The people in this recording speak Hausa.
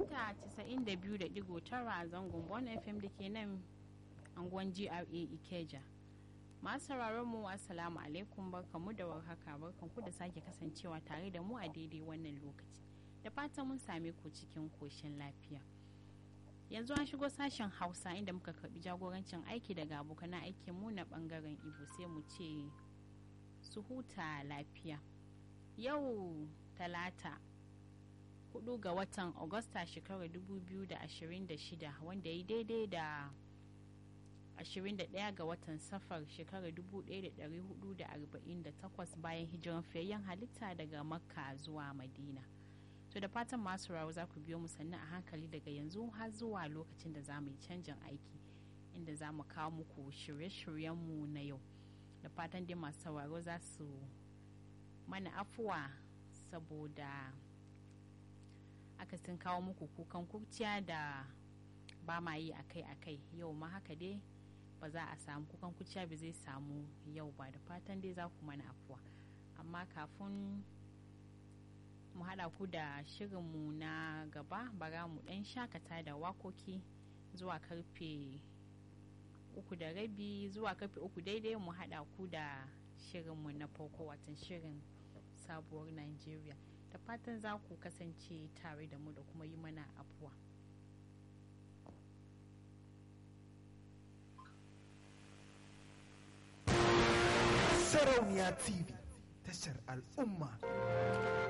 mita 92.9 a zangon Bon FM da ke nan anguwan GRA Ikeja. Masu sauraron mu assalamu alaikum barkamu da warhaka barkanku da sake kasancewa tare da mu a daidai wannan lokaci. Da fatan mun same ku cikin koshin lafiya. Yanzu an shigo sashen Hausa inda muka karbi jagorancin aiki daga abokan aikin mu na bangaren Ibo sai mu ce su huta lafiya. Yau talata hudu ga watan Agusta shekarar 2026 wanda ya daidai da 21 ga watan safar shekarar 1448 bayan hijiran fiyayyen halitta daga makka zuwa madina to da fatan masu rawa za ku biyo mu sannan a hankali daga yanzu har zuwa lokacin da za mu yi canjin aiki inda za mu kawo muku shirye-shiryenmu na yau da fatan dai masu sauraro za su mana afuwa saboda aka sun kawo muku kukan kurciya da ba ma yi akai-akai yau ma haka dai ba za a samu kukan kurciya ba zai samu yau ba da fatan dai za ku mana afuwa amma kafin mu haɗa ku da shirinmu na gaba bara mu ɗan shakata da wakoki zuwa karfe uku da rabi zuwa karfe uku daidai mu haɗa ku da shirinmu na farko watan shirin sabuwar Najeriya. da fatan za ku kasance tare da mu da kuma yi mana afuwa. Sarauniya TV tashar al'umma.